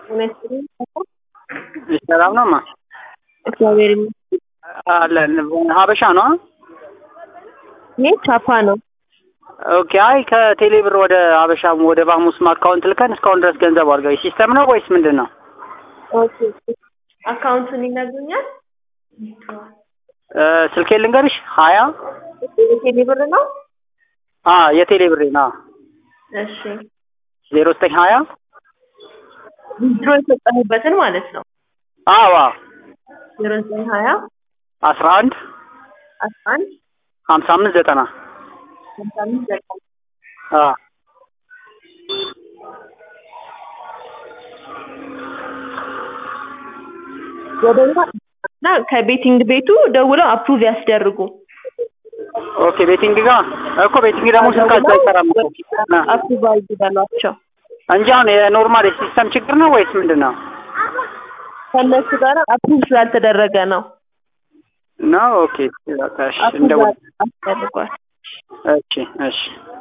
ይመስገን። ሰላም ነው ማ እግዚአብሔር ይመስገን። አለን ሀበሻ ነው። ይሄ ቻፓ ነው። ኦኬ። አይ ከቴሌ ብር ወደ ሀበሻም ወደ ባሙስም አካውንት ልከን እስካሁን ድረስ ገንዘብ አድርገው ሲስተም ነው ወይስ ምንድን ነው? ኦኬ አካውንቱን ይነግሩኛል? እ ስልኬን ልንገርሽ ሀያ የቴሌ ብር ነው? አ የቴሌ ብሬ ነው እሺ ዜሮ ዘጠኝ ሀያ ድሮ የሰጠሁበትን ማለት ነው። አዋ ዜሮ ዘጠኝ ሀያ አስራ አንድ አስራ አንድ ሀምሳ አምስት ዘጠና ሀምሳ አምስት ዘጠና አ ወደዛ እና ከቤቲንግ ቤቱ ደውለው አፕሩቭ ያስደርጉ። ኦኬ ቤቲንግ ጋር እኮ ቤቲንግ ደግሞ ስልካቸው አይሰራም እኮ አ አፕሩቭ ይበሏቸው። እንጂ አሁን የኖርማል የሲስተም ችግር ነው ወይስ ምንድን ነው? ከእነሱ ጋር አፕሩቭ ስላልተደረገ ነው። ነው ኦኬ በቃ እሺ አፕሩቭ እንደው አስደርጓል። እሺ እሺ